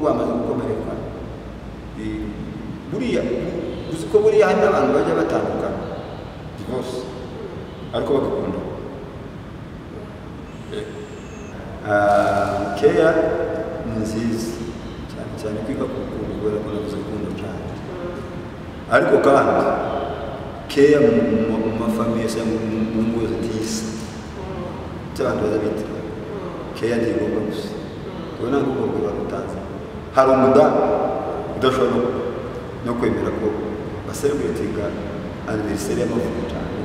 bamaze gukomereka Eh, buriya uzi ko buriya hari n'abantu bajya batandukana divorce ariko bagakunda Ah, keya ni nziza cyane cyane kwiga ku rukundo kubera ko nabuze urukundo cyane ariko kandi keya mu- mu- mu mafamiye cyangwa mu- mu ngo zitisa cy'abantu bazabita keya ntigomba gusa ubwo ntabwo ubwo bwo barutanze hari umudamu udashobora no- no kwemera ko basereburetinga aniveriseri y'amavuko cyane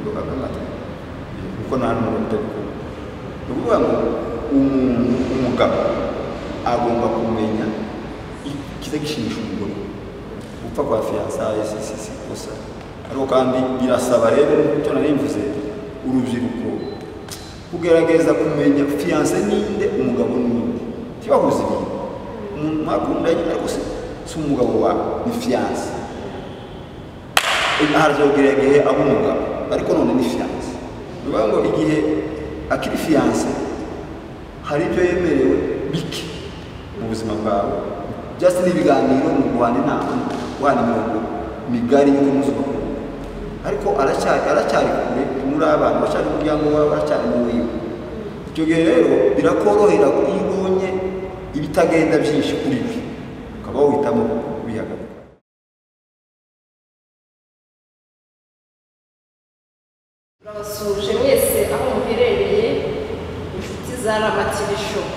ngo akamata kuko nta n'umuntu utabikora ni ukuvuga ngo umuntu umugabo agomba kumenya ikiza gishimisha umugore gupfa kwa fiyansaye si si si kosa ariko kandi birasaba rero nk'icyo nari mvuze urubyiruko kugerageza kumenya fiyanse ninde umugabo ninde ntibahuze ibintu umuntu mwakundanye ariko si si umugabo wawe ni fiyanse harazogera igihe aba umugabo ariko none ni fiyanse ni ukuvuga ngo igihe akiri fiyanse hari ibyo yemerewe bike mu buzima bwawe byose ni ibiganiro mu guhana inama guhana imirongo migari yo kunoza ubukungu ariko aracyari aracyari kure muri abantu aracyari mu muryango wawe aracyari mu wiwe icyo gihe rero birakorohera ko iyo ubonye ibitagenda byinshi kuri byo ukaba wohitamo kubihagarika Turabasuhuje mwese aho muherereye inshuti za Rama TV Show.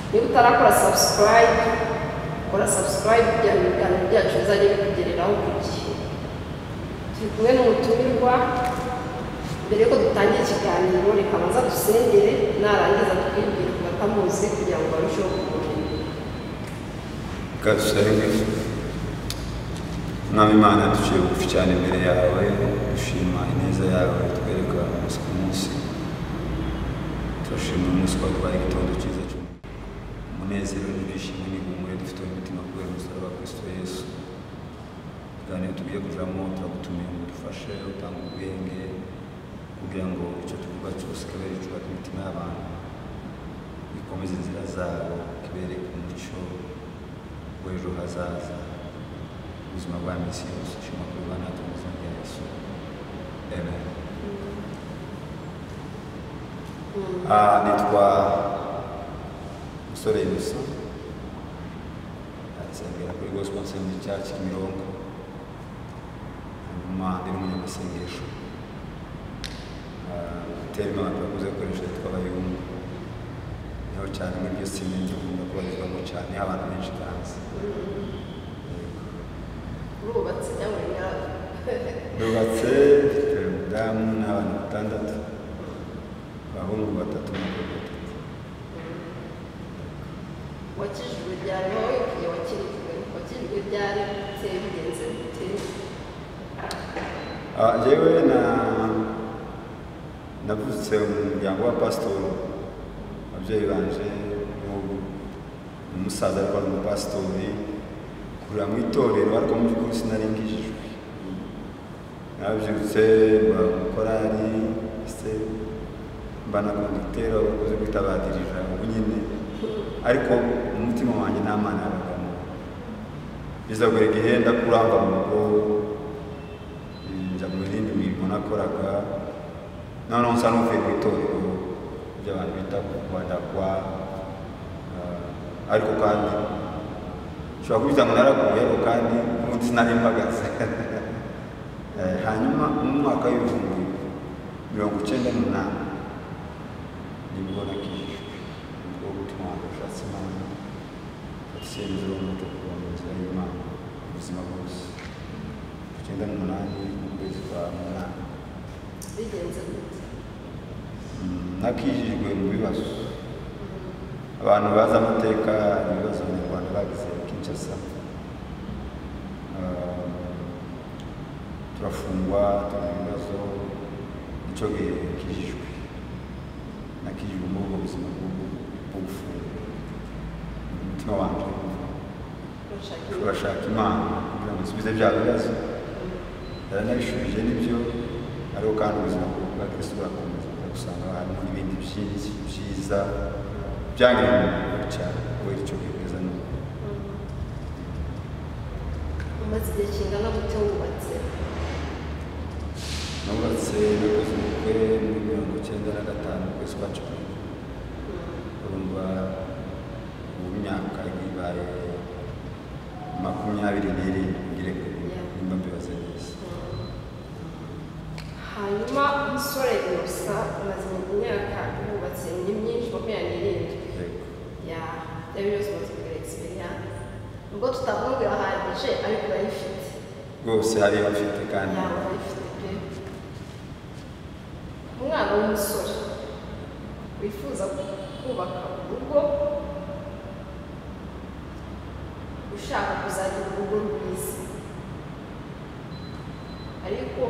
Niba utarakora subscribe, kora subscribe kugira ngo ibiganiro byacu bizajye bikugereraho ku gihe. Turi kumwe n'umutumirwa, mbere yuko dutangira ikiganiro reka abanza dusengere narangiza twibwire ku batamuzi kugira ngo barusheho kumumenya. kandi tusabe mwami imana duciye bugufi cyane imbere yawe dushima ineza yawe twereka umunsi ku munsi turashima umunsi wawe twaye igitondo cyiza cyane umunezero n'ibyishimo n'ihumure dufite mu mitima kubera umusaraba wa kristo yesu ibiganiro tugiye kujamo turagutumiye ngo udufashe utanga ubwenge kugira ngo icyo tuvuga cyose kabere cubaka imitima y'abantu bikomeze inzira zabo kibereke umucyo w'ejo hazaza ubuzima bwa minsi yose ushima kuri ba natwe mu izina rya yesu amen Ah, nitwa musore yusa asengera kuri gospel nsengero cya kimironko hanyuma ndi n'umunyamasengesho terima abantu bakunze gukoresha yitwa abayungu niho cyane muri byo sine gikunda kubarizwamo cyane niho abantu benshi bazi Urubatse cyangwa urunyara. rubatse mfite umudamu n'abantu batandatu abahungu batatu n'abakobwa batatu wakijijwe ryari wowe igihe wakirijwe wakijijwe ryari bite bigenze bite Ah, Jewe na navutse mu muryango wa pasitori ababyeyi banje n'ubu umusaza ariko ari umupasitori kurira mu itorero ariko mu by'ukuri sinari ngijijwe nabyutse mba mu korari se mba na konditeri aho bakunze kwita badirija ubu nyine ariko mu mutima wanjye nta mana yabagamo biza buri gihe ndakurangwa mu rugo njya mu yindi mirimo nakoraga noneho nsa n'uvuye mu itorero ry'abantu bita kubadagwa ariko kandi ushobora kubiza ngo naraguye ariko kandi n'ubundi sinarimpagaze Eh, hanyuma mu mwaka w'ibihumbi mirongo icyenda n'umunani nibwo nakijijwe nibwo gutuma abantu bashatse imana icyemezo n'umutuku mu nzira y'imana ubuzima bwose icyenda n'umunani mu kwezi kwa munani bigenze bite Mm, nakijijwe mu bibazo abantu bazi amateka ibibazo abanyarwanda bagize kinshasa Ah, turafungwa turi mu bibazo nicyo gihe kijijwe nakijijwe muri ubwo buzima bwo- bwo gufungwa umutima wanjye urashaka imiti turashaka imana kugira ngo isubize bya bibazo yaranabishubije nibyo ariko kandi ubuzima bwa kristo burakomeza usanga harimo n'ibindi byinshi byiza byangiriye umumaro cyane kubera icyo umaze igihe kingana gute wubatse nubatse nakoze ubukwe muri mirongo icyenda na gatanu mu kwezi kwa cumi urumva ubu imyaka ibaye makumyabiri n'irindwi ngirekure nimba mbibaze neza hanyuma umusore gusa umaze imyaka wubatse ni myinshi makumyabiri n'irindwi yego ya ya biriyo zose kugira egisperiyanse ubwo tutavuga ahagije ariko urayifite rwose hariyo mfite kandi yaba urayifite pe umwana w'umusore wifuza kubaka urugo ushaka kuzagira urugo rwiza ariko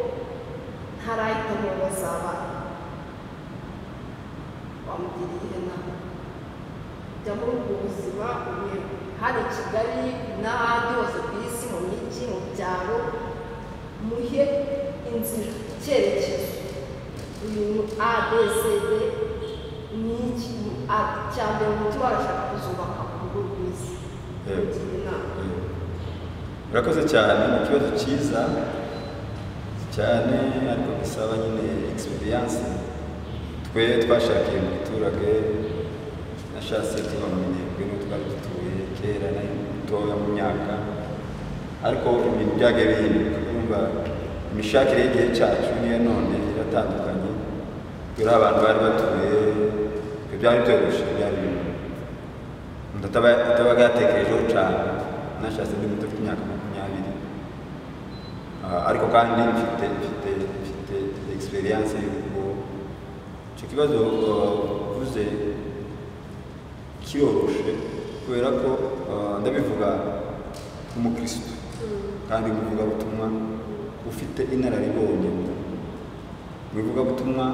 ntarahitamo uwo azaba wamugira iyihe nama jya muri ubwo buzima ubuye hano i kigali n'ahandi hose ku isi mu mijyi mu byaro muhe inzira icyerekezo ibintu a b c d ni iki ni a cya mbere umutima warashaka kuzubaka urugo rwiza Yego. Mugira inama urakoze cyane ni ikibazo cyiza cyane ariko gisaba nyine egisperiyanse twe twashakiye mu giturage nashatse tuba mu minebwe n'uwo twari dutuye kera na mutoya mu myaka ariko ibintu byagiye bihinduka urumva imishakire y'igihe cyacu n'iya none iratandukanye turi abantu bari batuye ibyo byari byoroshye byari ibintu umuntu ataba- atabaga yatekerejeho cyane nashatse ndi muto imyaka makumyabiri Ah, ariko kandi mfite mfite mfite egisperiyanse y'uko icyo kibazo ah, uvuze kiroroshe kubera ko ah, ndabivuga nk'umukirisitu kandi umuvugabutumwa ufite inararibonye mu ivugabutumwa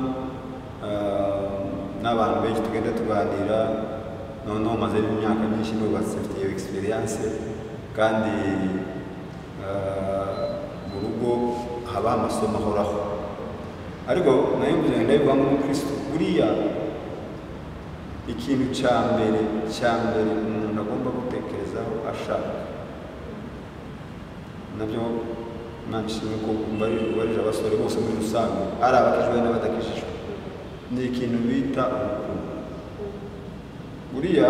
ah, n'abantu benshi tugenda tuganira noneho maze imyaka myinshi nubatse mfite iyo egisperiyanse kandi ah, mu rugo haba amasomo ahoraho ariko nayo mvuze ndabivuga nk'umukirisitu buriya ikintu cya mbere cya mbere umuntu agomba gutekerezaho ashaka nabyo nanshimye ko mbarije abasore bose muri rusange ari abakijijwe n'abadakijijwe ni ikintu bita urukundo buriya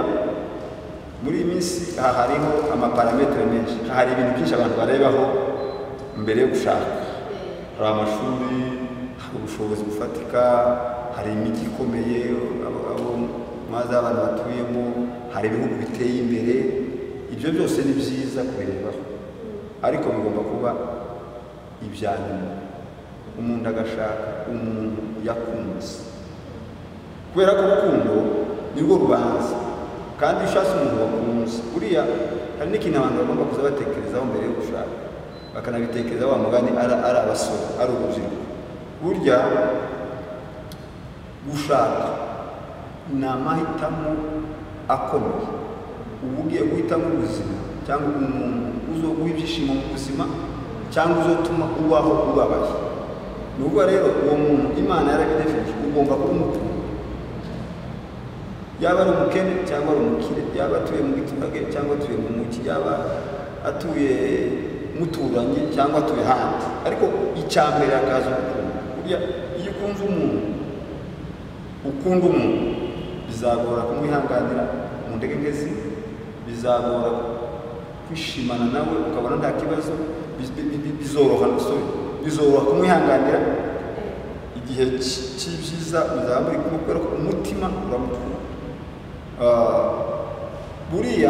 muri iyi minsi aha hariho amaparametero menshi hari ibintu byinshi abantu barebaho mbere yo gushaka hari amashuri hari ubushobozi bufatika hari imijyi ikomeye abo abo maze abantu batuyemo hari ibihugu biteye imbere ibyo byose ni byiza kubirebaho ariko bigomba kuba ibya nyuma umuntu agashaka umuntu yakunze kubera ko urukundo ni rwo rubanza kandi iyo ushatse umuntu wakunze buriya hari n'ikintu abantu bagomba kuza batekerezaho mbere yo gushaka bakanabitekerezaho wa mugani ari ari abasore ari urubyiruko burya gushaka ni amahitamo akomeye uba ugiye guhitamo ubuzima cyangwa umuntu uzoguha ibyishimo mu buzima cyangwa uzotuma ubaho ubabaye ni ubwo rero uwo muntu imana yarabidefinije ugomba kumutuma yaba ari umukene cyangwa ari umukire yaba atuye mu giturage cyangwa atuye mu mujyi yaba atuye muturanye cyangwa atuye hanze ariko icya mbere hakaza urukundo burya iyo ukunze umuntu ukunda umuntu bizagora kumwihanganira mu ndege ngezi bizagora kwishimana nawe ukabona nta kibazo bi- bi- bi- bizoroha sorry, bizoroha kumwihanganira igihe cy- cy'ibyiza muzaba muri kumwe kubera ko umutima uramukunda Ah, buriya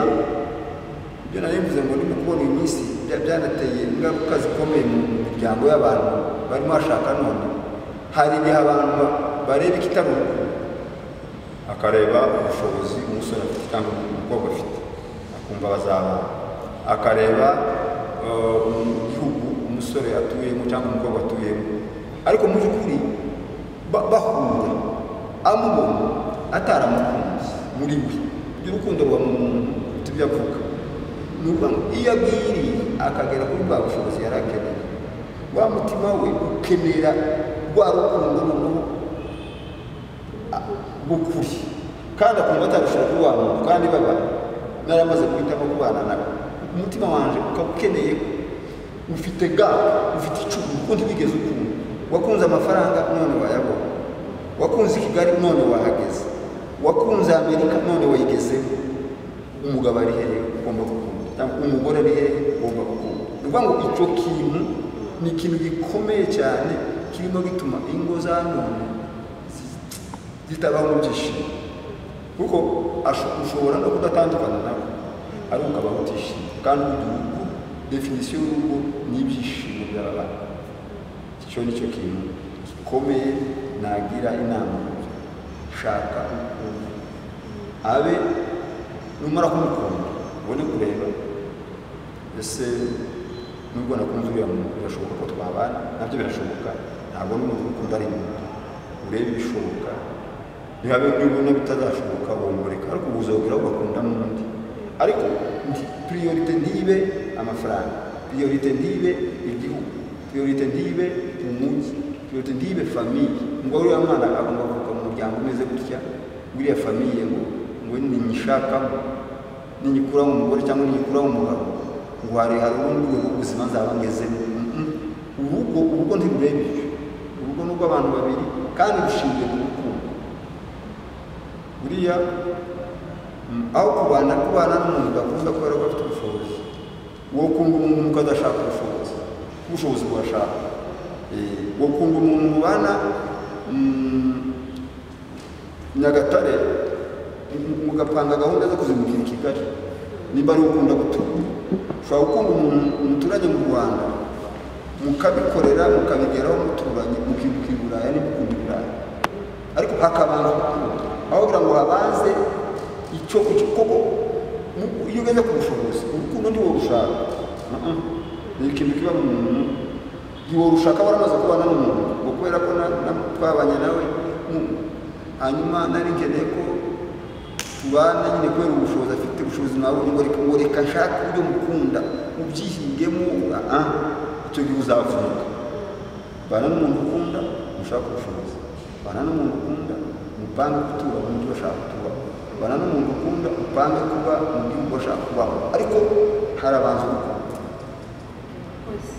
ibyo nari mvuze ngo ndimo kubona iyi minsi bya- byanateye ingaruka zikomeye mu mu miryango y'abantu barimo bashaka none hari igihe abantu ba- bareba ikitari urukundo akareba ubushobozi umusore afite cyangwa umukobwa afite akumva bazabana akareba eh, um, igihugu umusore atuyemo cyangwa umukobwa atuyemo ariko mu by'ukuri ba- bahura amubona ataramukunze muri we ibyo urukundo ruba mu muntu tujya avuga ni ukuvuga ngo iyo agwiriye akagera kuri bwa bushobozi yari akeneye wa mutima we ukenera rwa rukundo noneho bukuri kandi akumva atarushobora kubana kandi baba naramaze guhitamo kubana nawe umutima wanjye ukaba ukeneye ufite gapu ufite icumu ukundi wigeze ukumva wakunze amafaranga none wayabonye wakunze i kigali none wahageze wakunze amerika none wayigezeho umugabo ari hehe ugomba gukunda cyangwa umugore ari hehe ugomba gukunda ni ukuvuga ngo icyo kintu ni ikintu gikomeye cyane kirimo gituma ingo za none zitabaho mu byishimo kuko asho- ushobora no kudatandukana nawe ariko ukaba utishimye kandi urugo definisiyo y'urugo ni ibyishimo by'abana icyo ni cyo kintu gikomeye nagira inama shaka ukuntu abe numara kumukunda ubone kureba ese nubwo nakunze uriya muntu birashoboka ko twabana nabyo birashoboka ntabwo n'umuntu ukunda ari muntu urebe ibishoboka niba nibona bitazashoboka wongoreka ariko ubuzogera ugakunda n'undi ariko nti- priorite ntibe amafaranga priorite ntibe igihugu priorite ntibe umujyi priorite ntibe famiye ngo uriya mwana agomba kuva mu muryango umeze gutya wiriya famiye ngo ngo ninyishakamo ninyikuraho umugore cyangwa ninyikuraho umugabo ngo hari hari ubundi rwego ubuzima nzaba ngezemo Mm-mm. urugo urugo ntirureba ibyo urugo ni urw'abantu babiri kandi rushingiye ku rukundo buriya mm, aho kubana kubana n'umuntu udakunda kubera ko afite ubushobozi wowe ukunda umuntu nuko adashaka ubushobozi ubushobozi burashaka Eh, wowe ukunda umuntu mubana mm, nyagatare mu- mugapanga gahunda zo kuzimukira i kigali nimba ari ukunda gutura ushobora gukunda umuntu umuturage mu rwanda mukabikorera mukabigeraho muturanye mukimukira i buraya n'imikunda i buraya ariko hakabanza gukunda aho kugira ngo habanze icyo icyo- koko mu- iyo ugeze ku bushobozi urukundo ntiwo rushaka Mm-mm. ni ikintu kiba mu muntu ntiwo rushaka waramaze kubana n'umuntu ngo kubera ko na- na- twabanye nawe mu- hanyuma nari nkeneye ko tubana nyine kubera ubushobozi afite ubushobozi nabonye ngo reka ngo reka nshake uburyo mukunda mubyihingemo aha icyo gihe uzavunika bana n'umuntu ukunda mushaka ubushobozi bana n'umuntu ukunda mupange gutura mu mujyi bashaka kuba bana n'umuntu ukunda upange kuba mu gihugu bashaka kubaho ariko harabanza urukundo Koze.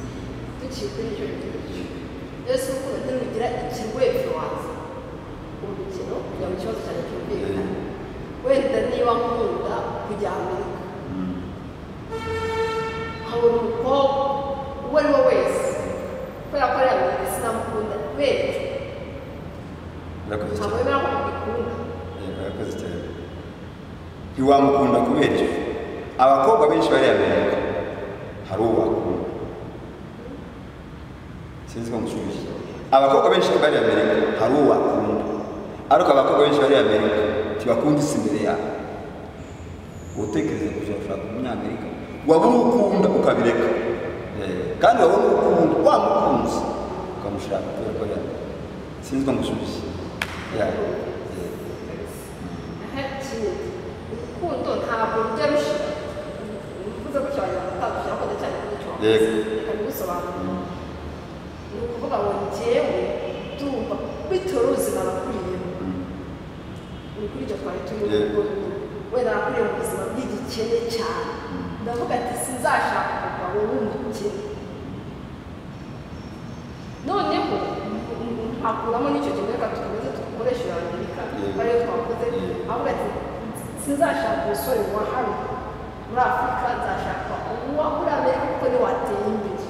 Duciye kuri icyo ngicyo. Byose uko ugira ikirwego waza. Urukino kujya mu kibazo cyanjye cyumvikana. Wenda niba nkunda kujya Amerika. Nkabona umukobwa uwo ari we wese. Kubera ko ari Amerika sinamukunda. Wenda ntabwo murakoze cyane bemera ko mbikunda. Eh, murakoze cyane ntiwamukunda kubera icyo abakobwa benshi bariya amerika hari uwo wakunda sinzi ko mushubije abakobwa benshi bariya amerika hari uwo wakunda ariko abakobwa benshi bariya amerika ntibakunda isi imbere yabo utekereza kuzashaka umunyamerika wabona ukunda ukabireka Eh, kandi wabona ukunda wamukunze ukamushaka kubera ko ari amerika sinzi ko mushubije Yeah. Eh. Aha, ikindi. Urukundo ntabwo rujya rushira. Bivuze ko cyane gutandukira ko cyane n'icyo. Yego. Reka mbigusobanurire. ni ukuvuga ngo njyewe ndumva bitewe n'ubuzima nakuriyemo ni kuri icyo twari turi Yeah. kuko wenda nakuriye mu buzima bw'igikene cyane ndavuga ati sinzashaka umugabo w'umukene noneho m- m- nkakuramo n'icyo kintu reka dukomeze dukoreshe iyo amerika Yeah. ariyo twakoze Yeah. avuga ati sinzashaka umusore wa hano muri afurika nzashaka uwa muri amerika kuko ni wateye imbere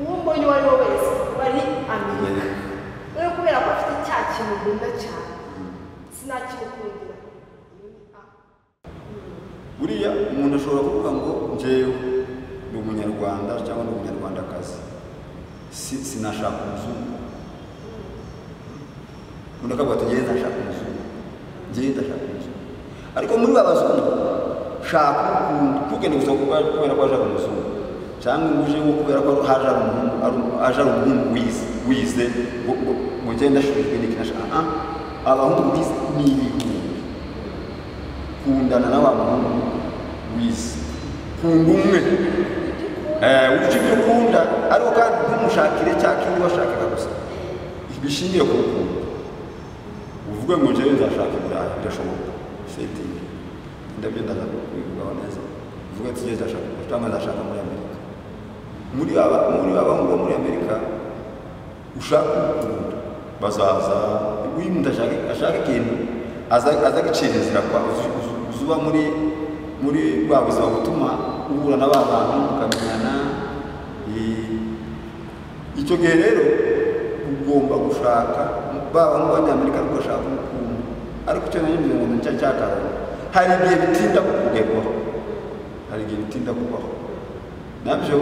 uwo mbonye uwo ari we wese bari amerika rero kubera ko afite cya kintu nkunda cyane sinakimukundira buriya umuntu ashobora kuvuga ngo njyewe ni umunyarwanda cyangwa ni umunyarwandakazi si sinashaka umuzungu umuntu akavuga ati njyewe ndashaka umuzungu njyewe ndashaka umuzungu ariko muri ba bazungu shaka ukundi kuko ni gusa kuba- kubera ko aje ari umuzungu cyangwa ngo uje ngo kubera ko haje ari umuhungu ari umu- aje ari umuhungu wize wize ngo- ngo- ngo njyewe ndashubijwe n'ikintu ashaka Ah, ah, abahungu bize ni ibihumbi kundana n'abantu wize kunda umwe Eh, ujye ibyo ukunda ariko kandi ntumushakire cya kintu washakaga gusa bishingiye ku rukundo uvuge ngo njyewe nzashaka iburayi birashoboka setingi ndabyo ndashaka kwivugaho neza uvuge ati njyewe ndashaka iburayi cyangwa ndashaka muri amerika muri aba- muri abahungu bo muri amerika ushaka umukunda bazaza iyo umuntu ashaka ashaka ikintu aza- azagicira inzira kwa uzi- uzi- uzi uba muri muri bwa buzima butuma uhura na ba bantu mukamenyana eh, icyo gihe rero ugomba gushaka baba n'abanyamerika ariko ashaka umukungu ariko icyo nanjye ngira ngo ni cyo cyakaranga hari igihe bitinda kugerwaho hari igihe bitinda kubaho nabyo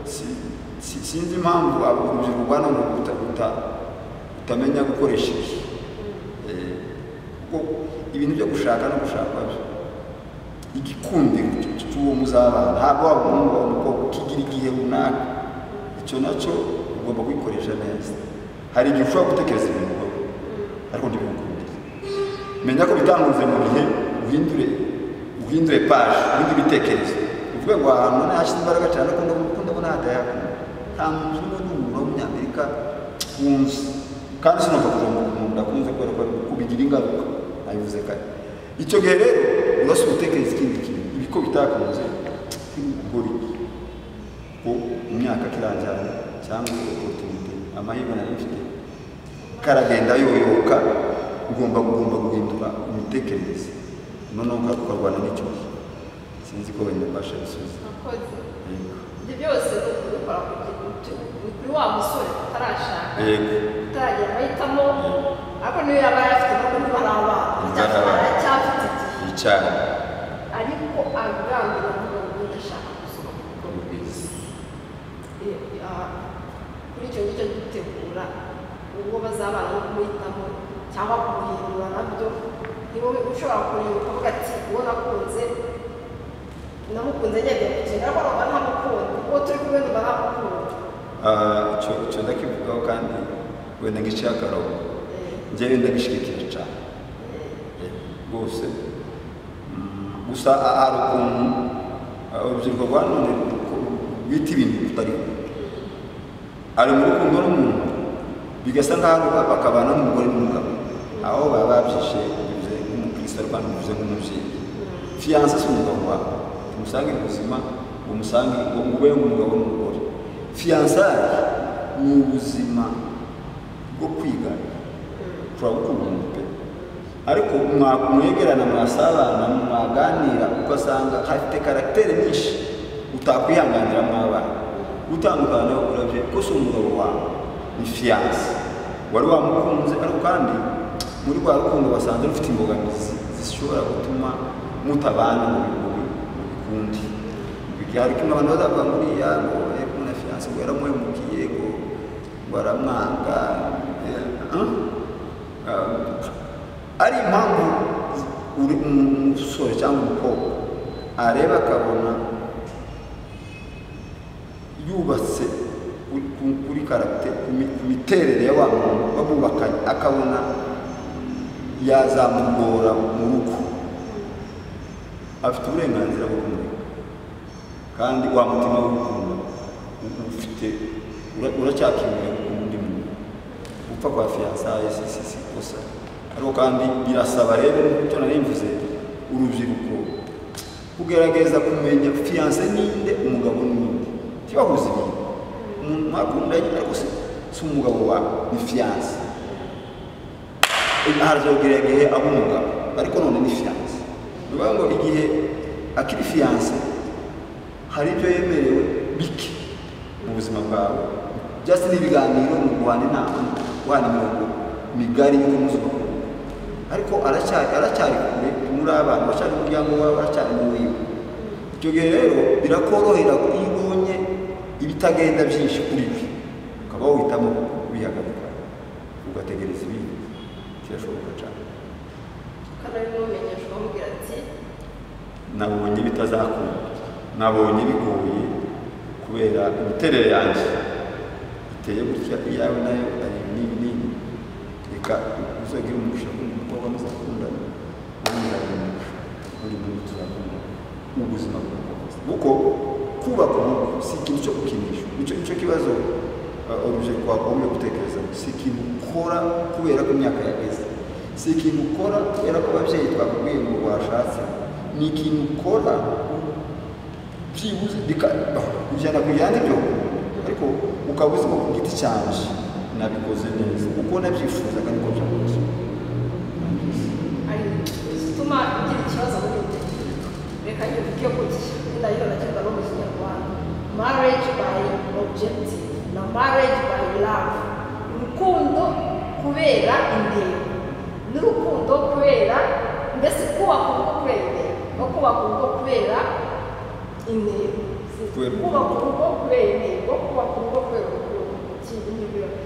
si- si- sinzi impamvu abo urubyiruko rwa none ruta- ruta- rutamenya gukoresheje Eh, kuko ibintu byo gushaka no gushaka byo igikumviro cy- cy'uwo muzabana ntabwo waba umuhungu waba umukobwa ukigira igihe runaka icyo nacyo ugomba kwikoresha neza hari igihe ushobora gutekereza ibintu wowe ariko ntibigukundire menya ko bitanguze mu bihe uhindure uhindure paje uhindure ibitekerezo uvuge ngo ahantu ntahashize imbaraga cyane ariko ndabona ndabona hatayakunda nta muntu n'umwe n'umuntu wo munyamerika wunze kandi sinumva kujomba umuntu ndakunze kubera ko kubigira ingaruka nabivuze kare icyo gihe rero urasa ubutekereza ikindi kintu ibiko bitakunze ntibikugore ko imyaka kirangira cyangwa oportunite amahirwe nari mfite karagenda yoyoka ugomba ugomba guhindura imitekerereze noneho uka- ukarwana n'icyorezo sinzi ko wenda mbasha gusubiza Akoze. Yego. Ibyo byose ni ukubikora kugira ngo kuri wa musore utarashaka yego utaragera amahitamo ariko niyo yaba ayafite ntabwo niba ari abana cyangwa Ari abana. aracyafite igihe yicara ariko agambira kugira ngo ndashaka gusohoka ubwiza Eh, ah, kuri icyo ngicyo gitegura ubwo bazabana no kumuhitamo cyangwa kumuhindura nabyo ni wowe ushobora kureba ukavuga ati uwo nakunze namukunze ngenda gukina ariko nkaba ntamukunda uwo turi kumwe numva ntamukunda Ah, icyo icyo ndakivugaho kandi wenda ngiciye akarongo Eh, njyewe ndabishyigikiye cyane rwose Mm, gusa a- hari ukuntu ah, urubyiruko rwa none bita ibintu bitari ari mu rukundo n'umuntu bigasa nk'aho bakabana n'umugore n'umugabo aho baba babyishe bivuze nk'umukristo kandi bivuze nk'umubyeyi fiyanse si umugabo wawe tumusange mu buzima ngo umusange ngo mube umugabo n'umugore fiyansaye ni ubuzima bwo kwigana turabukunda pe ariko mwa- mwegerana mwasabana mwaganira kuko asanga hafite karagiteri nyinshi utakwihanganira mwabana gutandukana nawe urabye ko si umugabo wawe ni fiyanse wari wamukunze ariko kandi muri rwa rukundo basanze rufite imbogamizi zishobora gutuma mutabana mu bihugu mu bikundi hari kumwe abantu bazavuga ngo uriya ngo eh, kumwe na fiyanse ngo yaramuhemukiye ngo ngo aramwanga eh, ah? Ah, ari impamvu uri umusore cyangwa umukobwa areba akabona yubatse kuri- ku- kuri karate ku mi- ku miterere ya wa muntu bamubakanye akabona yazamugora mu rugo afite uburenganzira bwo kumureka kandi wa mutima w'urukundo u- ufite ura- uracyakimira undi muntu gupfa kwa fiyansaye si si si kosa ariko kandi birasaba rero icyo nari mvuze urubyiruko kugerageza kumenya fiyanse ninde umugabo ninde kibahuza ibintu umuntu mwakundanye ariko si si umugabo wawe ni fiyanse harazogera igihe aba umugabo ariko none ni fiyanse ni ukuvuga ngo igihe akiri fiyanse hari ibyo yemerewe bike mu buzima bwawe byose ni ibiganiro mu guhana inama guhana imirongo migari yo kumuzwa ariko aracyari aracyari kure muri abantu aracyari mu muryango wawe aracyari mu wiwe icyo gihe rero birakorohera ko iyo ubonye ibitagenda byinshi kuri byo ukaba wohitamo kubihagarika ugategereza ibindi kirashoboka cyane kandi ari n'umenyesha ukamubwira ati nabonye bitazakunda nabonye bigoye kubera imiterere yanjye iteye gutya iyawe nayo ari nini nini reka uzagire umugisha kundi mukobwa muzakundana ubundi nzagira umugisha ubundi muntu tuzakundana ubuzima bwakomeza kuko kubaka urugo si ikintu cyo gukinisha nicyo nicyo kibazo uh, urubyiruko wagombye gutekereza si ikintu ukora kubera ko imyaka yageze si ikintu ukora kubera ko ababyeyi twakubwiye ngo washatse ni ikintu ukora byibuze bika- ba- ijana ku ijana ibyo ariko ukaba uzi ko ku giti cyanjye nabikoze neza uko nabyifuzaga niko byakoze ari igituma ugira ikibazo muri ibyo reka nyivuge gutya n'indayo ndagenda no mu kinyarwanda marriage by objective na marriage by love urukundo kubera intego n'urukundo kubera mbese kubaka urugo kubera no kubaka urugo kubera intego Kubera kubaka urugo kubera intego kubaka urugo kubera urukundo ikintu n'ibirori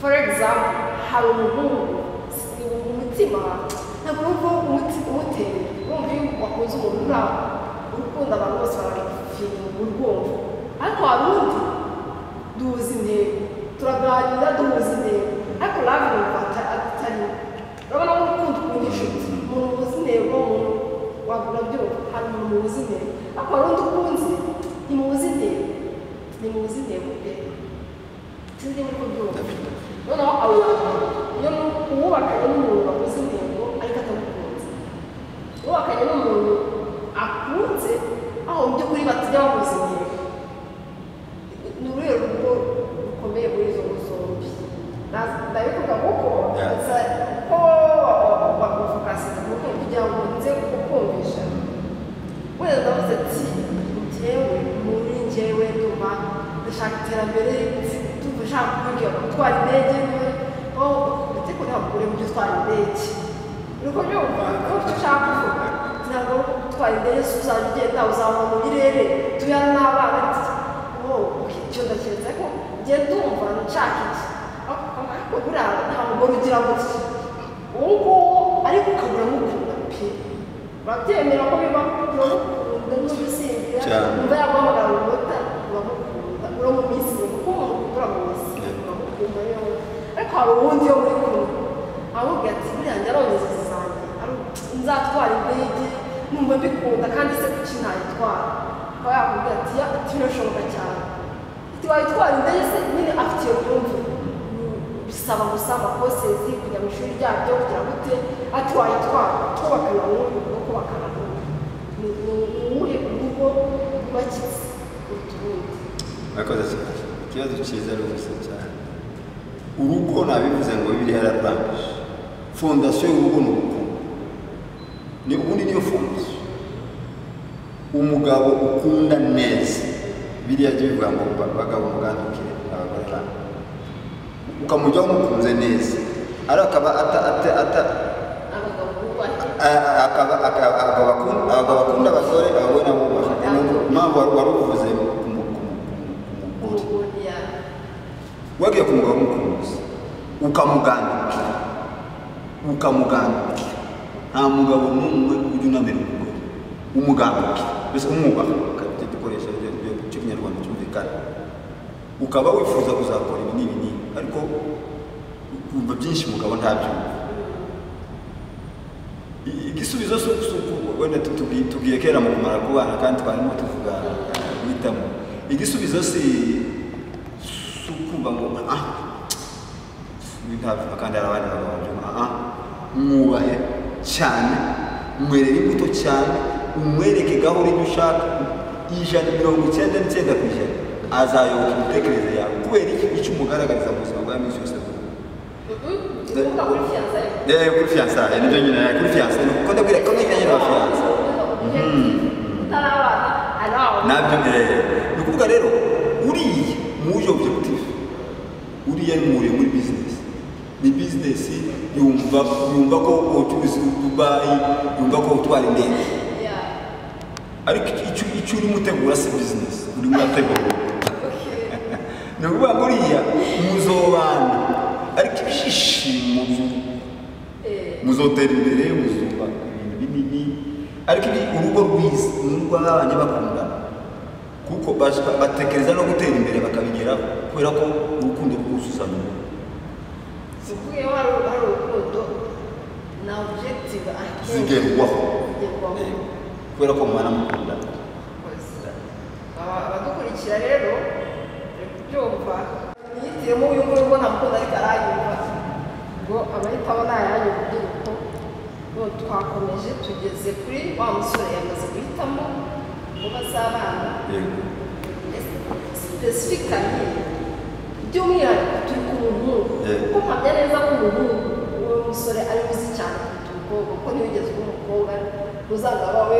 for example hari umuhungu si umutima ntabwo wumva umutima umutera wumva iyo wakunze umuntu ntabwo urukundo abantu bose barafirimu urwumva ariko hari undi duhuza intego turaganira duhuza intego ariko love numva ata- atari urabona ko urukundo ukunda inshuti umuntu muzi intego umuntu wabura byumva hari umuntu muzi intego ariko hari undi ukunze ntimuzi intego ntimuzi intego pe sinzi niba uko byumva noneho abo bantu iyo uwubakanye n'umuntu wakoze intego ariko atamukunze uwubakanye n'umuntu akunze aho mu by'ukuri batajya bakoze intego ni urwego rugo rukomeye muri izo ngo zombi Naz- ndabivuga kuko Yeah. gusa ko bakufokasiza kuko kugira ngo nze kukumvisha wenda ndavuze ati njyewe muri njyewe ndumva ndashaka iterambere ndumva ushaka kumbwira ngo gutwara indege niwe aho ndetse ko ntabwo uri mu byo utwara indege nuko byumva ko icyo ushaka kuvuga ntabwo gutwara indege si uzajya ugenda uzamura mu birere tuyana n'abana o icyo ndaketse ko njye ndumva nshaka iki Ariko- ariko buriya nta mugore ugira gutya uwo nguwo ariko ukabura mukunda pe urabyemera ko biba uramukunda n'ubisinzira Cyane. umva yaguhamagara umunota uramukunda uramuminsi kuko umuntu ukura mu minsi uramukunda rero ariko hari uwundi wo muri kumwe ahubwo ati buriya njye arongeza zanjye ari- nzatwara indege numva mbikunda kandi se kuki ntayitwara akaba yakubwira ati ya ati birashoboka cyane ati wayitwara indege se nyine afite iyo myumvire bisaba gusa amakosezi kujya mu ishuri ryabyo kugira ngo ute ati wayitwara twubakana n'ubu no kubakana n'ubu ni ni uwuhe urugo rwubakitse kuruta urundi murakoze cyane ikibazo cyiza ari ubusa cyane urugo nabivuze ngo bibiri yararangije fondasiyo y'urugo ni urukundo ni ubundi niyo fondasiyo umugabo ukunda neza biriya byo bivuga ngo ba- bagabo mugandukire abagore banyu ukamujyaho umukunze neza ariko akaba ata, ata, ata, abagabo bubahe Ah, akaba akaba- akaba akunda- akaba akunda abagore abagore nabo bafite impamvu wari wari uvuze ku mu- ku mu- ku mugore urugo yawe wagiye ku mugabo umukunze ukamugandukira ukamugandukira nta mugabo n'umwe ujya unamira umugore umugandukira mbese umwubaha kabite dukoresha ibyo byo cy'ikinyarwanda cyumvikana ukaba wifuza kuzakora ibi n'ibi n'ibi ariko ukumva byinshi umugabo ntabyumva I- igisubizo si uku wenda tubwiye tubwiye kera mu kumara kubana kandi twarimo tuvuga guhitamo igisubizo si si ukumva ngo ah ntabwo kandi hari abandi bagabo babyumva ah mwubahe cyane mwerere imbuto cyane umwereke gahoro ibyo ushaka ijana mirongo icyenda n'icyenda ku ijana azayoboka imitekerereze yawe kubera iki icyo umugaragariza mu buzima bwa minsi yose Nunca fui fianza. Eh, kuri fiyansaye nibyo nyine eh, kuri fiyansaye ni uko ndabwira ko nijyanye na fiyansaye nabyo mbere ni ukuvuga rero uriya muje objective uriya ni muriye muri business ni business yumva yumva ko ubucuruzi dubayi yumva ko utwara indege ariko icyo- icyo icyo urimo utegura si business urimo urategura ni ukuvuga ngo uriya muzobana ariko ibyishimo by'ubu muzotera imbere muzubaka ibintu binini ariko ibi urugo rwiza ni urugo abana bakundana kuko bashaka- batekereza no gutera imbere bakabigeraho kubera ko urukundo rwuzuzanya zigerwaho Eh, kubera ko mubana mukundana abadukurikira rero turi kubyumva yitiremo uyu nguyu ubona mukunda ariko arayumva ngo abahita abona yayo urubyiruko ngo twakomeje tugeze kuri wa musore yamaze guhitamo inkuru z'abana yego sipesifikali by'umwihariko turi ku muhungu Eh. kuko mpamya neza ko umuhungu uwo musore ari muzi cyane kuruta umukobwa kuko niyo ugeze ku mukobwa uzagaba we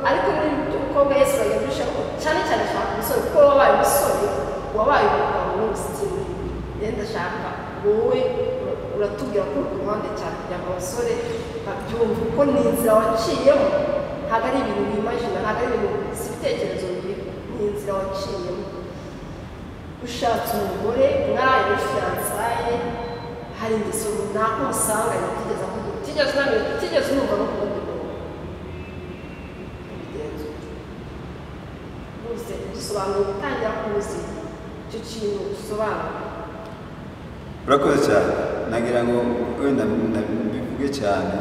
ariko muri by'umukobwa yesi bagamije ko cyane cyane ashaka umusore kuko wabaye umusore wabaye umugabo w'umusitiri yenda ashaka wowe uratubwira ko uri ku ruhande cyane kugira ngo abasore babyumve kuko ni inzira waciyemo ntabwo ari ibintu bimajina ntabwo ari ibintu si ibitekerezo biri ni inzira waciyemo ushatse umugore mwari fiyansaye hari ingeso runaka umusanganye utigeze akugura utigeze unanira utigeze unumva no kubona umuntu ubigenzura bose dusobanura gutangira k'ubuzima icyo kintu dusobanura urakoze cyane nagira ngo wenda mbivuge cyane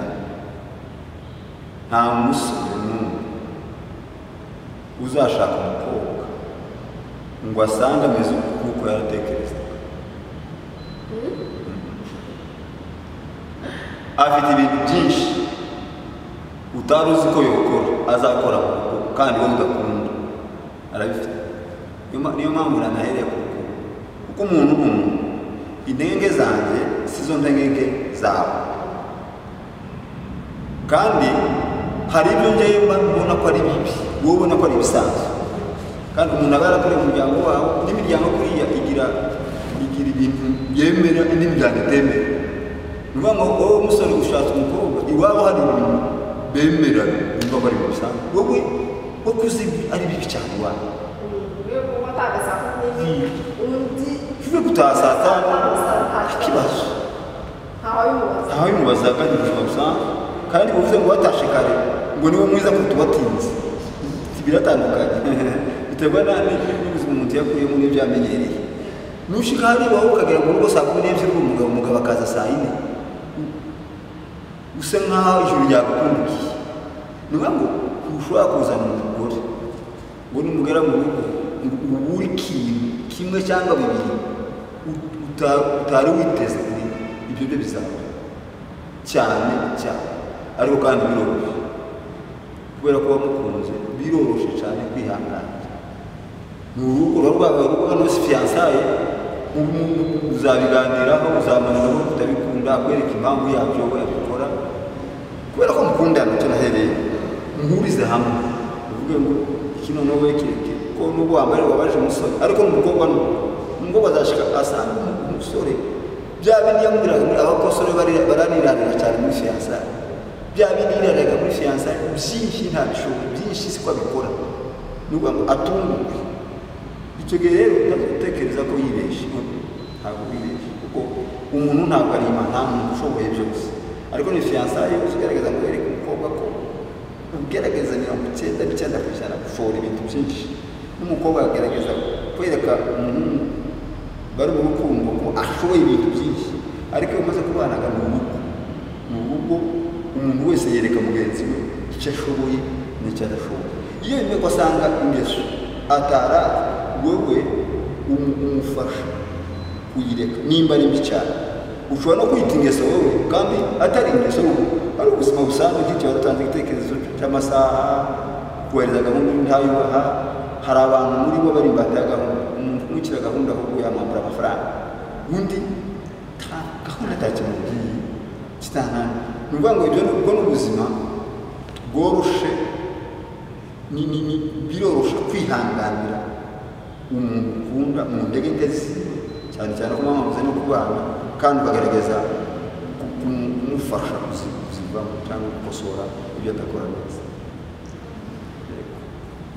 nta musore n'umwe uzashaka umukobwa ngo asange ameze uku kuko yaratekereza afite ibintu byinshi utari uzi ko yokora azakora mu rugo kandi we mugakunda arabifite Niyo ma- niyo mpamvu nanahereye ku rukundo kuko umuntu umwe intenge zanjye si zo ntenge zawe kandi hari ibyo ngewe mba mbona ko ari bibi wowe ubona ko ari ibisanzwe kandi umuntu aba yarakoreye umuryango wawe n'imiryango kuriya igira igira ibintu yemera n'imiryango itemera ni ukuvuga ngo wowe umusore ushatse umukobwa iwabo hari ibintu bemera bumva ko ari bisanzwe wowe wowe uzi ari bibi cyane iwawe rero kuba atagaza ku ntebe undi uvuye gutaha saa tanu ikibazo ntawe abimubaza ntawe bimubazaga ni ubuzima busanzwe kandi uvuze ngo watashe kare ngo niwe mwiza kuruta uwatinze biratandukanye biterwa na- ni- n'ubuzima umuntu yakuyemo n'ibyo yamenyereye nushika hariya wowe ukagera mu rugo saa kumi n'ebyiri uri umugabo umugabo akaza saa yine usa nk'aho ijuru ryagukundiye ni ngombwa ngo ntushobora kuzana umugore ngo n'umugore mu rugo ngo ubure ikintu kimwe cyangwa bibiri ut- uta- utari witeze ibyo byo bizakora cyane cyane ariko kandi biroroshye kubera ko wamukunze biroroshye cyane kwihangana ni urugo ruba rwabaye urugo hano si fiyansaye ubu uzabiganiraho uzamanuraho utabikunda akwereka impamvu yabyo we yabikora kubera ko mukundana icyo nahereye muhurize hamwe uvuge ngo iki noneho we kireke ko nubwo wambaye wabaje umusore ariko ni umukobwa ni umukobwa azashika asanga umu- umusore bya bindi yamubwiraga muri abakosore bari- baraniranira cyane muri fiyansaye bya bindi yiraniraga muri fiyansaye byinshi ntabishoboye byinshi siko abikora ni ukuvuga ngo atunguke icyo gihe rero utekereza ko yibeshye ntabwo wibeshye kuko umuntu ntabwo ari imana nta muntu ushoboye byose ariko ni fiyansaye yose ugerageza ngo wereke umukobwa ko ugerageza mirongo icyenda n'icyenda ku ijana gushora ibintu byinshi n'umukobwa agerageza kwereka umuhungu bari mu rukundo ko ashoboye ibintu byinshi ariko iyo umaze kubanaga mu rugo mu rugo umuntu wese yereka mugenzi we icyo ashoboye n'icyo adashoboye iyo bimwe ko asanga ingeso atara wowe umu- umufasha kuyireka nimba ari mbi cyane ushobora no kwita ingeso wowe kandi atari ingeso wowe ari ubuzima busanzwe nk'icyo watanze igitekerezo cy'amasaha kohereza gahunda undi ntayubaha hari abantu muri bo bari imbata ya gahunda umuntu umukira gahunda ahubwo yamwambura amafaranga undi nta gahunda atakimubwiye kitanani ni ukuvuga ngo ibyo ni- ubwo ni ubuzima bworoshe ni ni ni biroroshye kwihanganira umuntu ukunda mu ntege nke ziwe cyane cyane ko mwamaze no kubana kandi ukagerageza ku- kumu- kumufasha kuzi- kuzivamo cyangwa gukosora ibyo adakora neza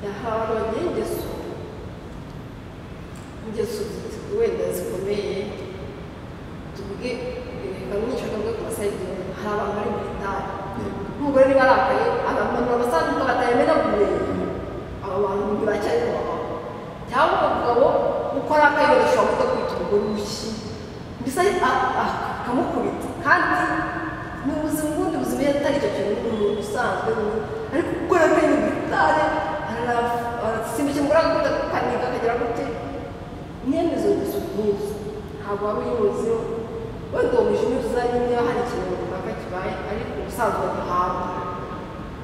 yahawe ababyeyi ingeso ingeso zi- wenda zikomeye tuvuge bamwishyura kamwe ku basayidi hari abantu bari muri tabi Yego. nk'umugore niba arakaye agamanura abasanzwe batayemera kumenya abo bantu ntibacyari mu bagabo cyangwa umugabo uko arakaye bagashobora kuza kwita umugore urushyi mbese a- a- akamukubita kandi ni ubuzima ubundi buzima iyo atari icyo kintu ni umuntu usanzwe ni umuntu. ariko uko arakaye ni muri tare arasimbukiye umugore agakunda kukaniga akagera gute mwene izo ngeso nk'izo ntabwo waba uyimuziho wenda uwo mwijima tuzajya niba hari ikintu runaka kibaye ariko ubusanzwe ntihabwa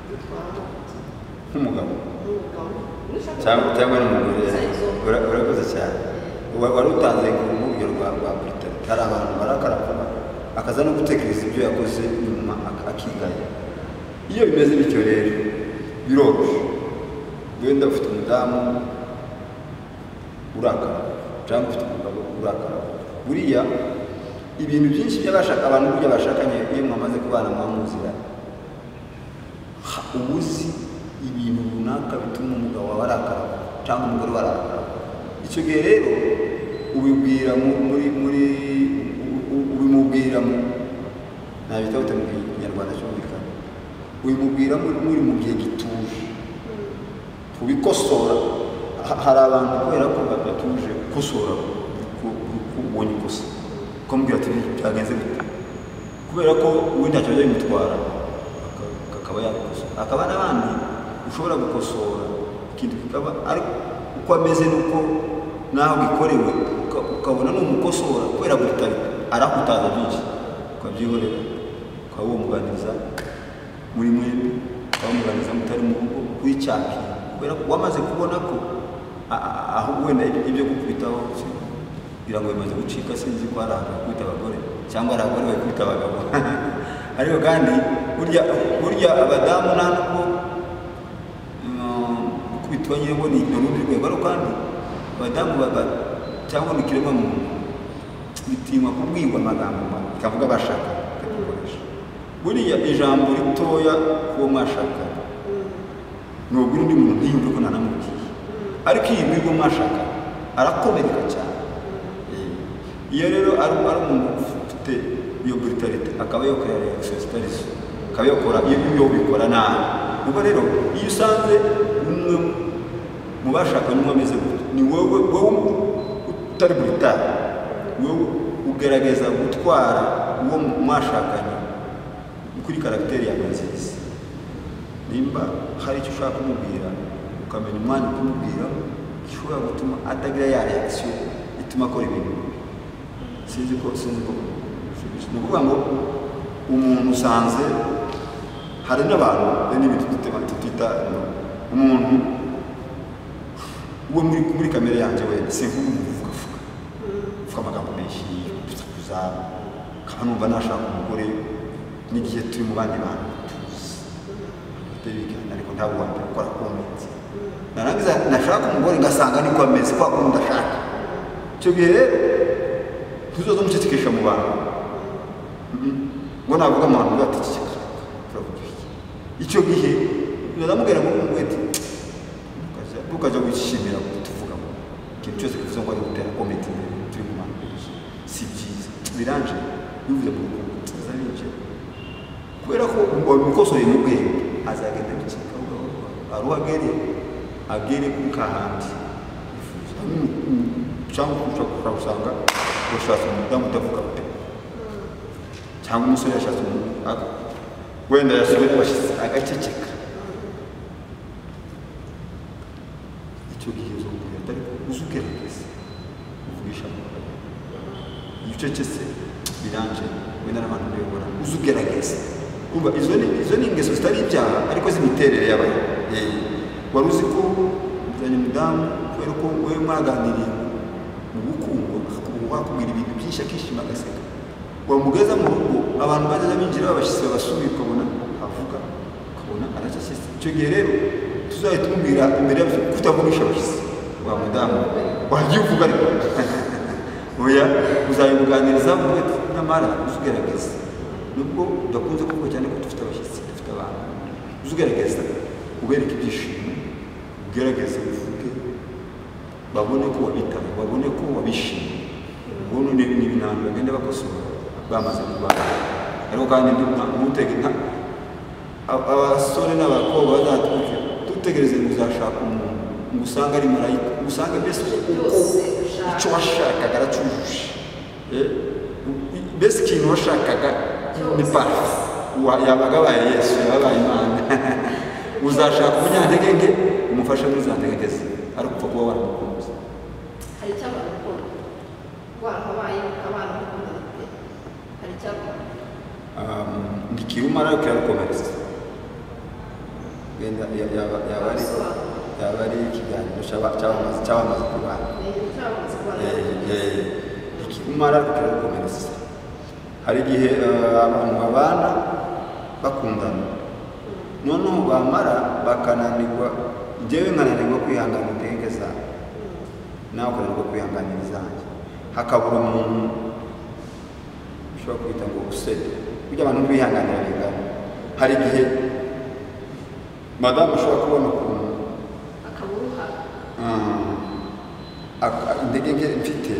bitwara amavuta nk'umugabo n'umugabo cyangwa cyangwa n'umugore Zayzo. ura- urakoze cyane Wa- wari utanze urugero rwa rwa Britain hari abantu barakarapfa akaza no gutekereza ibyo yakoze nyuma ak- akigaya iyo bimeze bityo rero biroroshye wenda ufite umudamu urakara cyangwa ufite umugabo urakara buriya ibintu byinshi by'abashaka abantu burya bashakanye iyo mwamaze kubana mwamuziranye Ha- uba uzi ibintu runaka bituma umugabo wawe arakara cyangwa umugore we arakara icyo gihe rero ubibwira mu- muri muri u- u- ubimubwira mu ntabita gute mu kinyarwanda cyumvikana ubimubwira muri muri mu gihe gituje kubikosora ha- hari abantu kubera ko badatuje gukosora kubonye ikosa ukamubwira ati byagenze gute kubera ko uwo ntacyo ajya bimutwara aka- akaba yakosora akaba n'abandi ushobora gukosora ikintu kikaba ari uko ameze nuko nawe gikorewe ukabona ni umukosora kubera gutari arakutaza byinshi ukabyihorera ukaba wamuganiriza muri mwembi ukaba wamuganiriza mutari mu rugo kuri cyaki kubera ko wamaze kubona ko a- a- aho wenda ibyo- ibyo gukubitaho kugira ngo bimaze gucika sinzi ko hari abantu bakubita abagore cyangwa hari abagore bakubita abagabo ariko kandi burya burya abadamu nta nubwo gukubitwa nyine ni urundi rwego ariko kandi abadamu baba cyangwa ni ikiremwa muntu bitinywa kubwirwa amagambo mabi bikavuga bashaka bakabikoresha buriya ijambo ritoya kuwo mwashaka nubwo undi muntu ntiyumve ko ntanamubwiye ariko iyi muri uwo mwashaka arakomereka cyane Eh, iyo rero ari ari umuntu ufite iyo brutalite akaba yakora reagisositarizo akaba yakora iyo iyo bikora nabi ubwo rero iyo usanze umwe mu bashakanye umwe ameze gutya ni wowe wowe utari brutale wowe ugaragaza gutwara uwo mwashakanye kuri karagiteri yawe nziza nimba hari icyo ushaka kumubwira ukamenya umwanya wo kumubwira gishobora gutuma atagira ya reaction ituma akora ibintu bibi. sinzi ko sinzi ko ni ukuvuga ngo umuntu usanze hari n'abantu hari n'ibintu tutita- tutita umuntu we muri muri kamere yanjye wenda sinkuba umuntu uvuga vuga uvuga amagambo menshi gusakuza nkaba numva nashaka umugore n'igihe turi mu bandi bantu tuzi ndabiganira ariko ntabwo wambere ukora kumbitse narangiza nashaka umugore ngasanga niko ameze kwa kundi ndashaka icyo gihe rero tuzoze umucecekesha mu bantu Mhm. ngo navuga mu bantu bati iki turavuga iki icyo gihe ndamubwira ngo umwete ntukajya wishimira ko tuvuga ngo ikintu cyose kivuze ngo ari gutera komedi imbere turi mu bantu benshi si byiza biranje bivuze mu rukundo tuza binjira kubera ko wabikosoye mu bwenge azagenda bicika ari uwo agere agere kuri kahandi cyangwa ushobora gusanga washatse umudamu utavuga pe cyangwa umusore yashatse umuntu aka- wenda yasubiye abashyitsi agaceceka icyo gihe uzongera ariko uzugerageza uvugisha amagambo ucecetse biranje wenda n'abantu uyobora uzi ugerageza umva izo ni izo ni ingeso zitari ibyaha ariko z'imiterere y'abantu Eh, wari uzi ko uzanye umudamu kubera ko wowe mwaganiriye mu bukungu akakuba wakubwira ibintu byinshi akishima agaseka wamugeza mu rugo abantu bajya binjira babashyitsi babasuye ukabona avuga ukabona aracecetse icyo gihe rero tuzahita tumubwira imbere y'abashyitsi kutavugisha abashyitsi wa mudamu wagiye uvuga ariko oya uzabimuganiriza muge nyamara uzugerageza nubwo udakunze kuvuga cyane ko dufite abashyitsi dufite abantu uzugerageza ubereke ibyishimo ugerageze uvuge babone ko wabitaye babone ko wabishimiye ubwo none ni ibintu bagenda bakosora bamaze kurwana ariko kandi nta- ntutege nta ab- abasore n'abakobwa bazatuke dutegereze ngo uzashaka umuntu ngo usange ari marayika ngo usange mbese Byose ushaka. icyo washakaga aracyujuje Eh, u- i- mbese ikintu washakaga ni parufe Wa- yabaga abaye yesu yabaye imana uzashaka umunyantege umufashe muri za ntege ze ariko upfa kuba waramukunze hari icyamara gukunda warahabaye abana bakunda pe hari icyamara Um, ndikiruma ariko yarakomeretse wenda ya- yaba yaba ari Abasobanura. yaba ari ikiganiro cyaba- cyamamaza cyamamaza ku bantu cyamaze ikimara kiragukomereza hari igihe eh, abantu babana bakundana noneho bamara bakananirwa njyewe nkananirwa kwihangana intege zabo nawe ukananirwa kwihanganira izanjye hakabura umuntu ushobora kwita ngo usede kugira abantu bihanganira bingana hari igihe madamu ashobora kubona ukuntu akaburuhara ak- ak- intege nke mfite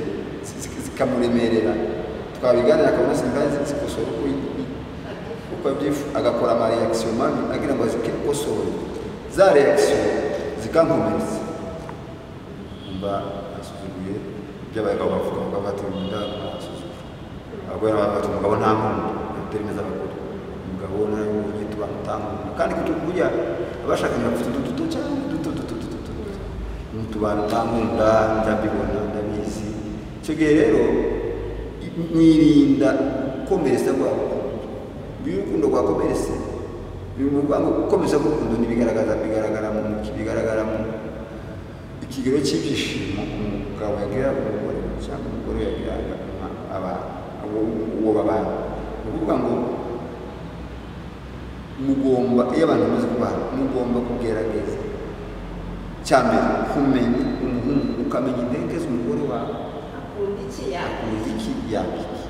zi- zi- zikamuremerera twabiganira akabona simbazi zikosora uko yi- yi- uko abyifu agakora ama reaction mabi agira ngo azikosore za reaction zikankomeretsa mba asuzuguye ibyabaye akaba bavuga ngo bati munda asuzuguye ahubwo yari bati umugabo nta nkunda atemeza abagore umugabo naramubonye tubana utankunda kandi kucyo kurya abashakanye bafite udututo cyangwa uduto duto duto duto mutubana utankunda ndabibona ndabizi icyo gihe rero i- nirinda gukomeretsa rwabo iyo urukundo rwakomeretse biri mu rwango gukomeza gukunda ntibigaragaza bigaragara mu bigaragara mu ikigero cy'ibyishimo umugabo yagira umugore cyangwa umugore yagira umwa- aba- uwo- uwo babana ni ukuvuga ngo mugomba iyo abantu bamaze kubana mugomba kugerageza cya mbere kumenya umuhungu ukamenya intege z'umugore wawe akunda iki yaka umuziki yakiki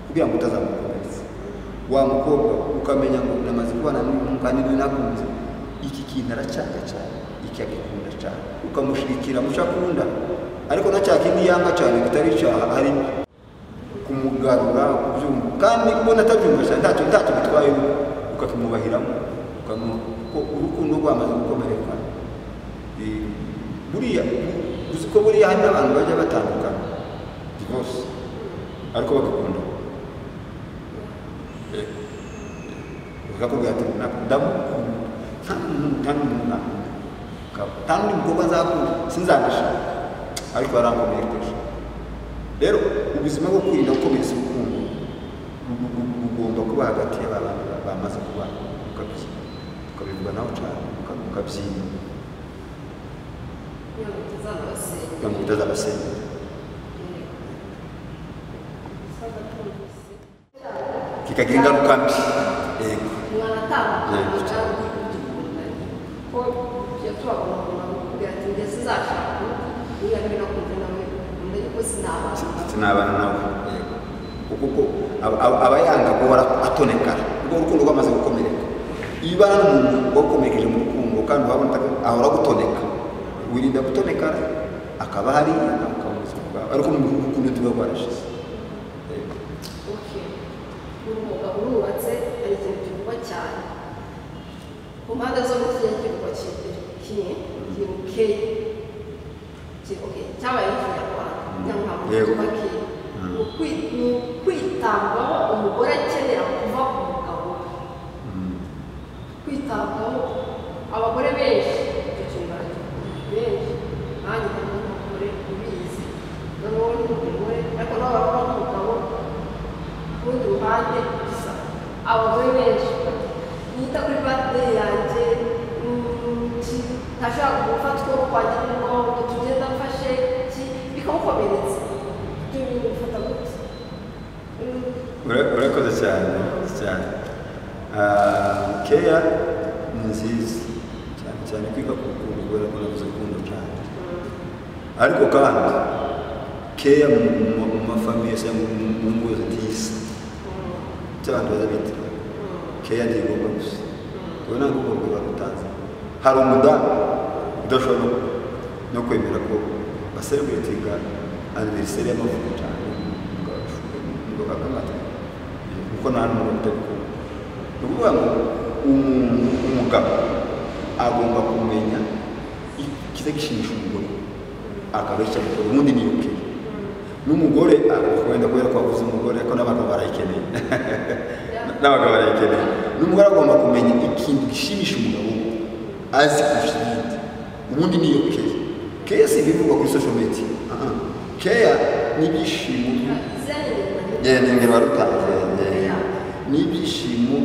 kugira ngo utazamukomeretsa wa mukobwa ukamenya ngo namaze kubana n'uyu muhungu kandi niwe nakunze iki kintu aracyaka cyane iki agikunda cyane ukamushirikira mu cyo akunda ariko na cya kindi yanga cyane bitari icyaha ari kumugarura kubyumva kandi ubona atabyumva cyane ntacyo ntacyo bitwayeho ukakimubahiramo ukamu- kuko urukundo rwamaze gukomereka Eh, buriya uzi ko buriya hari n'abantu bajya batandukana divorce ariko bagakunda bakakubwira ati "Na- ndamukunda nta n'umuntu nta n'umuntu nakunda Ka- nta n'undi mukobwa nzakunda sinzanashaka ariko yarankomeye kurusha rero ubuzima bwo kwirinda gukomeza urukundo bu- bu- bu- bugomba kuba hagati y'abantu bamaze kubana ukabyi- ukabivuga nawe cyane ukabyirinda kugira ngo tuzanabasenge kugira ngo utazabasengera kikagira ingaruka mbi yego umwana Yego. atambuka ko ibyo tubabona umuntu akubwira ati ngeze zashaka niba no kumva nawe ukunda yuko sinabana ndetse n'abana nawe yego kuko ko aba- aba- aba yanga guhora atonekara ubwo urukundo rwamaze gukomereka iyo ubana n'umuntu wakomerekeje mu rukundo kandi urabona ataka- ahora gutoneka wirinda gutonekara akaba hariya akaba mu buzima bwawe ariko mu rukundo tuba rwarashize Yego. uke uyu mugabo urubatse hari ikintu kivugwa cyane ku mpande zombi kigiye kivugwa kimwe kimwe ikintu keye kivuge cyabaye ikinyarwanda nyamwaka Yego. kuba keye ni ukwi- ni ukwitabwaho umugore akenera kuva ku mugabo we kwitabwaho abagore benshi icyo kintu baragikunda benshi nanjye harimo umugore ubizi noneho ni umugore ariko nawe baba umugabo ku rundi ruhande gusa abagore benshi bati, nita kuri birthday yanjye mm, ki- ntashobora gufata ukuboko kwanjye n'umugongo tugenda mfashe ki bikamukomeretsa ibyo bintu bifata gutya Mm, Ura- urakoze cyane urakoze cyane Ah, keya ni nziza cyane cyane kwiga ku rukundo kubera ko navuze urukundo cyane ariko kandi keya mu mu- mu mafamiye cyangwa mu mu ngo zitisa cy'abantu baza bita keya ntigomba gusa ubwo ntabwo urwo rwego barutanze hari umudamu udashobora no- no kwemera ko basereburetinga aniveriseri y'amavuko cyane umugabo akamata kuko nta n'umugabo utabikora ni ukuvuga ngo umuntu umugabo agomba kumenya ikiza gishimisha umugore akabeshya umugore ubundi ni uke n'umugore ah, wenda kubera ko wavuze umugore ariko n'abagabo barayikeneye n'abagabo barayikeneye n'umugore agomba kumenya ikintu gishimisha umugabo we, azi kurusha ibindi ubundi niyo keya keya si ibivugwa kuri social media Ah, ah. keya ni ibyishimo Yeah, ngende ngende warutanze n'ibyishimo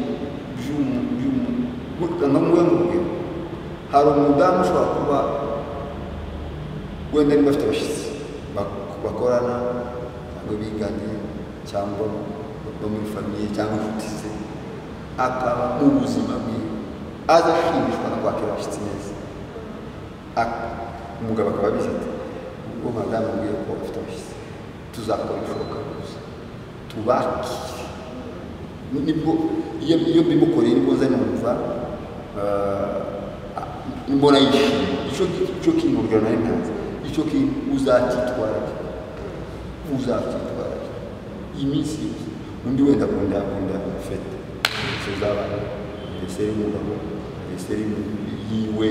by'umuntu ngo mube mubwira hari umudamu ushobora kuba wenda niba afite abashyitsi bak- bakorana cyangwa biganye cyangwa bo muri famiye cyangwa inshuti ze akaba ubuzima bwiwe aza ashimishwa no kwakira abashyitsi neza Ak- umugabo akaba abizi ati uwo madamu ambwiye ko afite abashyitsi tuzakora ibishoboka byose tubakire nibwo iyo iyo mbimukoreye nibwo nza numva eh, mbona yishimye icyo icyo kinurira nari ntanze icyo ki uzacyitwarage uzacyitwarage iminsi yose undi wenda akunda akunda fete fete z'abana mbese y'umugabo mbese yiwe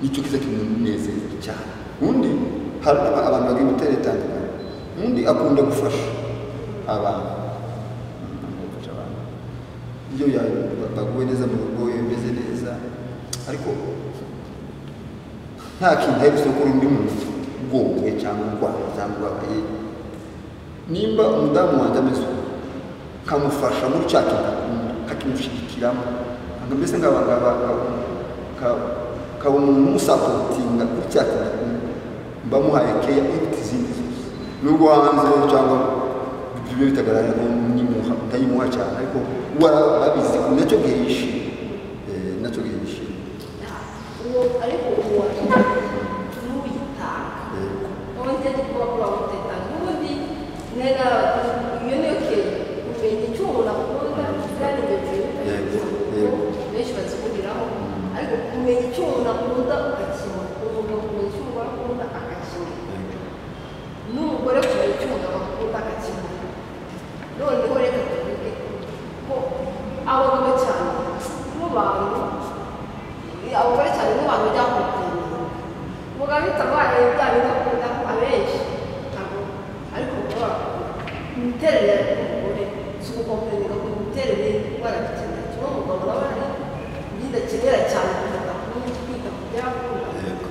nicyo kiza kimunezeza cyane undi hari aba- abantu bagira imiterere itandukanye undi akunda gufasha abantu akunda gufasha abantu iyo ya- baguwe neza mu rugo iyo bimeze neza ariko nta kintu aherutse gukora undi muntu ubwonwe cyangwa urwaye cyangwa ubabaye nimba umudamu wanjye ameze uko nkamufasha muri cya kintu akunda nkakimushyigikiramo nka mbese nkaba nkaba nkaba- nkaba umuntu umusapotinga kuri cya kintu akunda mba muhaye keya iruta izindi zose nubwo hanze cyangwa bibe bitagaragara ko nyimuha utayimuha cyane ariko we arabizi nacyo gihishe Eh, nacyo gihishe uwo ariko uwo ntuwitanga wowe ugenda kuba kuba umutekano n'ubundi ntera iyo niyo kintu umenya icyo umuntu akunda kandi ibyo bintu Yego, ukabikora yego. benshi bazihuriraho ariko kumenya icyo umuntu akunda ugakemura umugabo kumenya icyo umugore akunda agakemura n'umugore kumenya icyo umugabo akunda agakemura noneho reka tuvuge ko abagabo cyane n'abantu abagore cyane n'abantu byakundanye umugabo ahita abaye bya bintu akunda abenshi ntabwo ariko kuba imiterere y'umugore si ugukompeninga ku miterere y'indwara dukenera kimwe umugabo nawe hari ibidakenera cyane kugira ngo kwita ku byakunda yego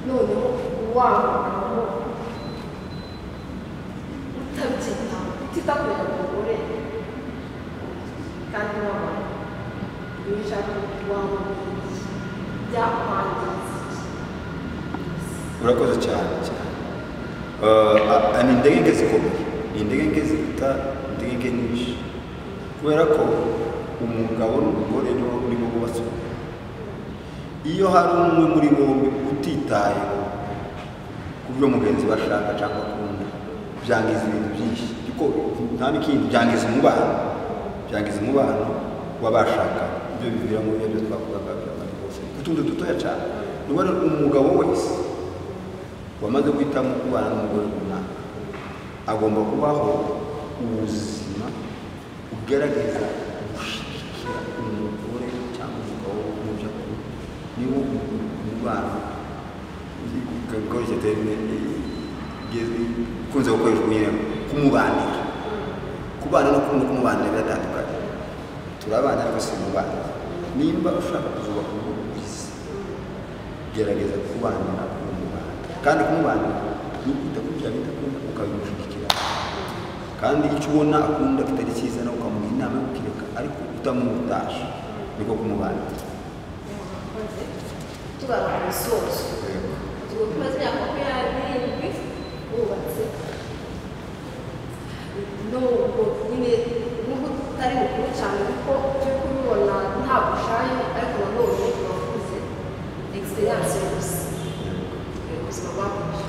noneho wa mugabo utabyita utita ku mugore kandi waba wicara waba byakwangiza urakoze cyane cyane Eh, a- a- ni indege nke zikomeye ni indege nke zita indege nke nyinshi kubera ko umugabo n'umugore nibo nibo bubatse urugo. iyo hari umwe muri bombi utitaye ku byo mugenzi we ashaka cyangwa akunda byangiza ibintu byinshi kuko nta n'ikindi byangiza umubano byangiza umubano w'abashaka ibyo biviramo ibyo twavugaga by'abantu bose utundi dutoya cyane ni wowe umugabo wese wamaze guhitamo kubana n'umugore runaka agomba kubaho ubuzima bugaragaza gushyigikira umugore cyangwa umugabo mu byo akora niba umubano ukoresha terime ikunze gukoreshwa nyine kumubanira kubana no kumwe kumubanira biratandukanye turabana ariko si umubano nimba ushaka kuzubaka urugo rwiza gerageza kubanira kumubanira kandi kumubanira ni ukwita kuri bya bita akunda ukabimushyigikira kandi icyo ubona akunda kitari cyiza nawe ukamuha inama yo kukireka ariko utamutaje niko kumubanira tugana ku misozo tuba tumaze imyaka makumyabiri bubatse nubwo nyine nubwo tutari mukuru cyane kuko turi kubibona nta bushaye ariko nanone turakuze egisperiyanse yose ubuzima bwakomeje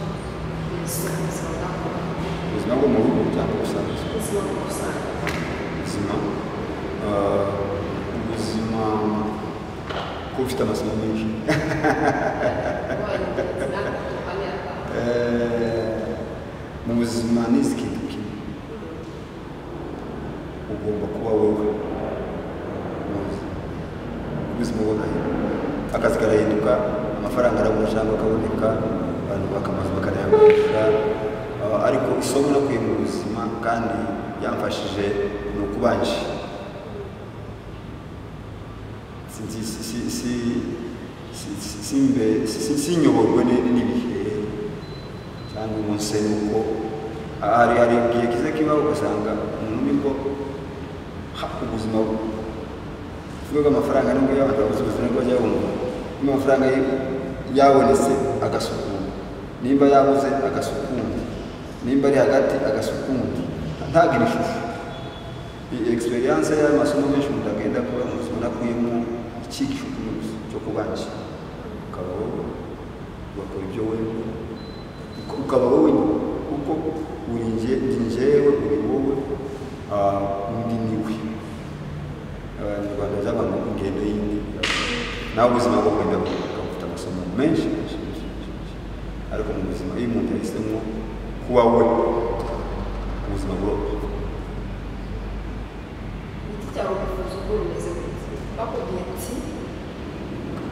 ubuzima bwakomeje ubuzima bwo mu rugo cyangwa ubusanzwe ubuzima muri rusange ubuzima eh, ubuzima kuba ufite amasomo menshi wabaye ingenzi natwe tukamera Eh, mu buzima n'izi kintu kimwe ugomba kuba wowe mu buzima ubuzima burahinduka akazi karahinduka amafaranga arabura cyangwa akaboneka abantu bakamaze bakanayagurisha Eh, ariko isomo nakuye mu buzima kandi yamfashije ni ukubanje si si si si si si simbe si sinyoborwe ne- n'ibihe cyangwa umunsi nuko hari hari igihe kiza kibaho ugasanga umuntu nibwo ha- ubuzima bwe bw'amafaranga nibwo yabanza ubuzima bwajya bumva amafaranga yabonetse agasukura nimba yabuze agasukura nimba ari hagati agasukura ntagira ishusho iyi egisperiyanse y'amasomo menshi umuntu agenda kuba umuntu akuyemo icyigisho cyo kubakira ukaba wowe ugakora ibyo wemye ukaba wowe kuko uri nge- ndi njyewe uri wowe ah, undi ni we abanyarwanda z'abantu ingendo y'indi nawe ubuzima bwo kwenda kugaruka bufite amasomo menshi menshi menshi menshi, menshi. ariko mu buzima iyo umuntu yahisemo kuba we ubuzima buroroha igiti cyawe wifuza ubwo bimeze gute bakubwiye ati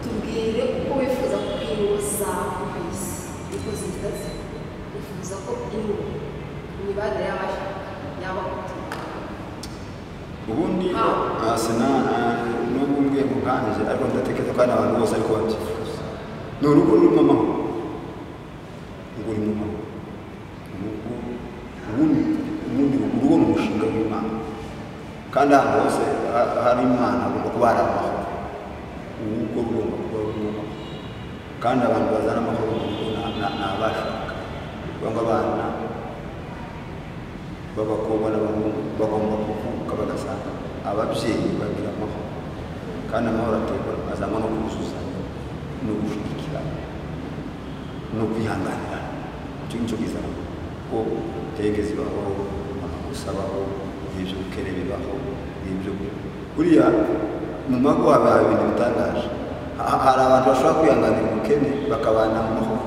tubwire uko wifuza ko ingo zawe ku isi niko zihita ziba wifuza ko ingo imibanire y'abaje yaba gutuma ubundi Ah. ah, sena ah, n'ubu mbwe nkanjye ariko ndatekereza ko hari abantu bose ariko babyifuza ni urugo rurimo amahoro urugo rurimo amahoro urugo ubundi ubundi urugo ni umushinga w'imana kandi ahantu hose ha- hari imana hagomba kuba hari amahoro urugo rugomba kuba rurimo amahoro kandi abantu bazana amahoro mu rugo ni- ni ni abashaka bangwa abana b'abakobwa n'abahungu bagomba kuvuka bagasanga ababyeyi bagira amahoro kandi amahoro aterwa azanywa no kuzuzanya no gushyigikirana no kwihanganirana icyo ngicyo kizana ko hege zibaho amakosa abaho ibyo gukere bibaho ibyo buriya mu mago haba hari ibintu bitangaje Ha- hari abantu bashobora kwihanganira ubukene bakabana mu mahoro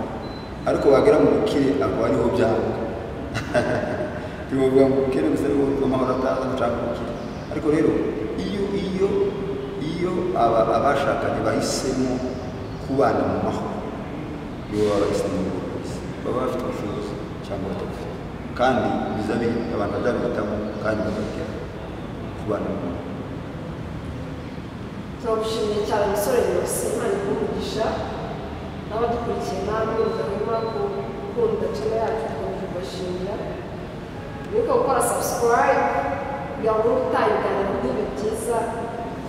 ariko bagera mu bukire akaba ariho byanga tuvuga ngo ubukene gusa ariho amahoro ataza gucanga ubukire ariko rero iyo iyo iyo aba abashakanye bahisemo kubana mu mahoro nibo baba bahisemo gukomeza baba bafite ubushobozi cyangwa batabufite kandi bizabe abantu bazabihitamo kandi bazajya kubana mu mahoro turagushimiye cyane umusore yose imana ikumugisha n'abadukurikiye namwe mudahwema gukunda tuna yacu dukomeje kubashimira wibuke gukora subscribe kugira ngo utaha ibiganiro nk'ibi byiza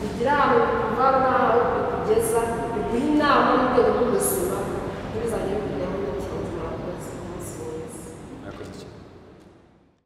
bigira ahantu biva n'aho bikugeza biguha inama n'urwego rw'ubuzima